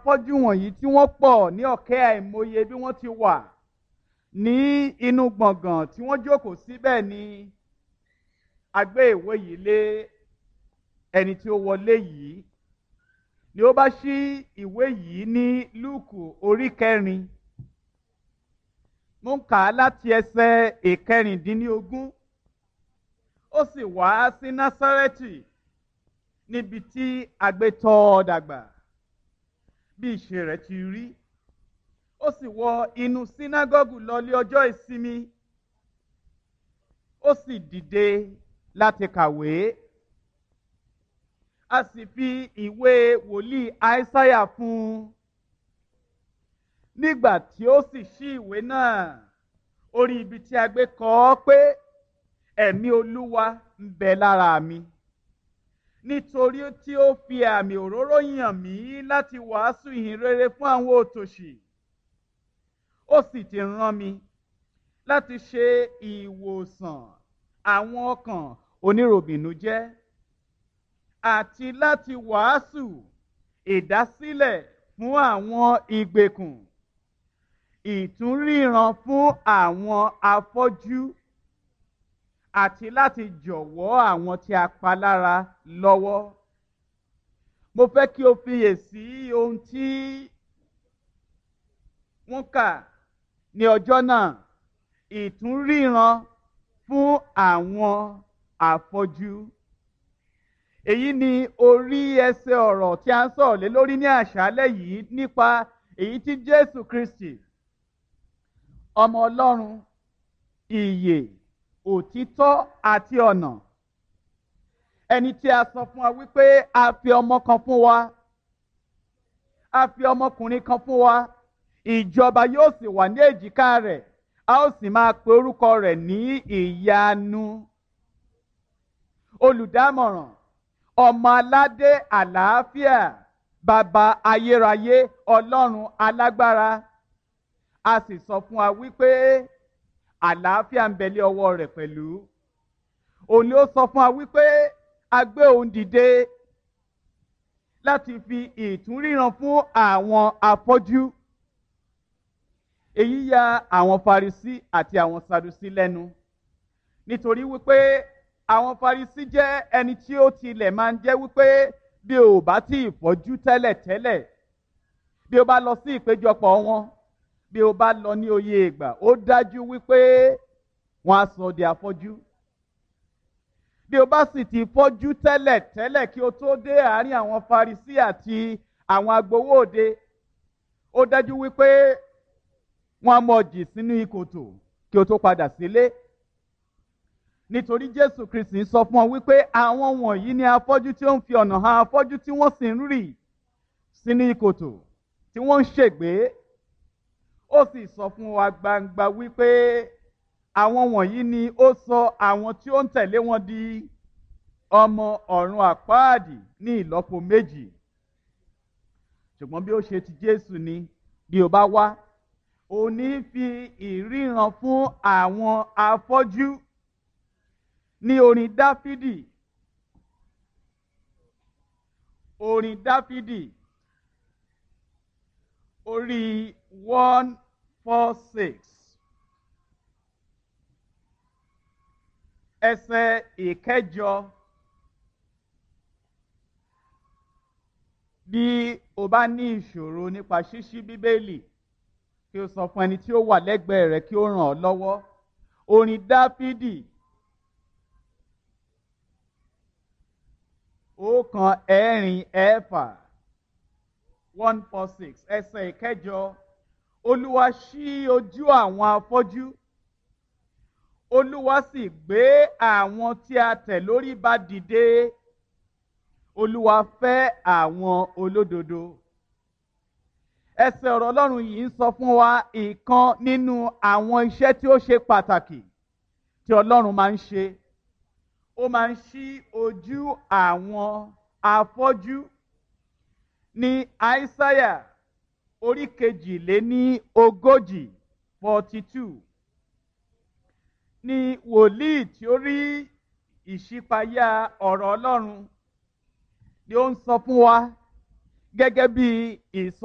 afọ́jú wọ̀nyí tí wọ́n pọ̀ ní ọ̀kẹ́ àìmọye bí wọ́n ti wà ní inú gbọ̀ngàn tí wọ́n jókòó síbẹ̀ ni a gbé ìwé yìí lé ẹni tí ó wọlé yìí ni ó bá ṣí ìwé yìí ní lúùkù orí kẹrin mo ń kà á láti ẹsẹ̀ ìkẹrìndínlógún ó sì wá sí násárẹ́tì níbi tí agbétọ́ ọ dàgbà bí ìṣe rẹ̀ ti rí ó sì wọ inú sínágọ́gù lọlé ọjọ́ ìsinmi ó sì dìde láti kàwé a sì fi ìwé wòlíì àìsáyà fún un nígbà tí ó sì ṣí ìwé náà orí ibi tí a gbé kọ ọ́ pé ẹ̀mí olúwa ń bẹ lára mi nítorí tí ó fi àmì òróró yàn mí láti wàásù ìhìn rere fún àwọn òtòṣì ó sì ti rán mi láti ṣe ìwòsàn àwọn ọkàn oníròbìnújẹ́ àti láti wàásù ìdásílẹ̀ fún àwọn ìgbèkùn ìtúnríran fún àwọn afọ́jú àti láti jọ̀wọ́ àwọn tí a pa lára lọ́wọ́. Mo fẹ́ kí o fiyèsí ohun tí wọ́n kà ní ọjọ́ náà ìtúnríran fún àwọn afọ́jú. Èyí ni orí ẹsẹ̀ ọ̀rọ̀ tí a ń sọ̀rọ̀ lé lórí ní àṣálẹ́ yìí nípa èyí tí Jésù Kristi ọmọ Ọlọ́run ìyè òtítọ́ àti ọ̀nà ẹni tí a sọ fún wa wípé a fi ọmọ kan fún wa a fi ọmọkùnrin kan fún wa ìjọba yóò sì wà ní èjìká rẹ̀ a ó sì máa pe orúkọ rẹ̀ ní ìyanu olùdámọ̀ràn ọmọ aládé àlàáfíà bàbá ayérayé ọlọ́run alágbára a sì sọ fún wa wípé àlàáfíà ń bẹ lé ọwọ́ rẹ̀ pẹ̀lú òun ni ó sọ fún wa wípé a gbé òun dìde láti fi ìtúnríran fún àwọn afọ́jú èyí ya àwọn Farisí àti àwọn Sadusí lẹ́nu nítorí wípé àwọn Farisí jẹ́ ẹni tí ó tilẹ̀ máa ń jẹ́ wípé bí o bá tí ì fọ́jú tẹ́lẹ̀tẹ́lẹ̀ bí o bá lọ sí ìpéjọpọ̀ wọn bí o bá lọ ní oyè ìgbà ó dájú wípé wọn á sọ di afọ́jú bí o bá sì ti fọ́jú tẹ́lẹ̀ tẹ́lẹ̀ kí o tó dé àárín àwọn Farisí àti àwọn agbowó òde ó dájú wípé wọn á mọ jì sínú ìkòtò kí o tó padà sílé nítorí Jésù Kristi sọ fún ọ wípé àwọn wọ̀nyí ni afọ́jú tí ó ń fi ọ̀nà hàn afọ́jú tí wọ́n sì ń rì sínú ìkòtò tí wọ́n ń ṣègbé ó sì sọ fún wa gbangba wípé àwọn wọ̀nyí ni ó sọ àwọn tí ó ń tẹ̀lé wọn di ọmọ ọ̀run àpáàdì ní ìlọ́po méjì ṣùgbọ́n bí ó ṣe ti Jésù ni bí o bá wá ò ní fi ìríran fún àwọn afọ́jú ní orin Dáfídì orin Dáfídì orí one four six ẹsẹ̀ ìkẹjọ bí o bá ní ìṣòro nípa ṣíṣí bíbélì kí o sọ fún ẹni tí ó wà lẹ́gbẹ̀ẹ́ rẹ kí ó ràn ọ́ lọ́wọ́ orin dáfídì ọ̀kan ẹ̀rin ẹ̀fà one four six ẹsẹ̀ ìkẹjọ olúwa ṣí ojú àwọn afọ́jú olúwa sì gbé àwọn tí a tẹ̀ lórí ba dìde olúwa fẹ́ àwọn olódodo ẹsẹ̀ ọ̀rọ̀ ọlọ́run yìí ń sọ fún wa ìkan nínú àwọn iṣẹ́ tí ó ṣe pàtàkì tí ọlọ́run máa ń ṣe ó máa ń ṣí ojú àwọn afọ́jú ní àìsáyà orí kejìléní ogójì forty two ní wòlíì tí ó rí ìṣípayá ọ̀rọ̀ ọlọ́run ni ó ń sọ fún wa gẹ́gẹ́ bí ìsọ.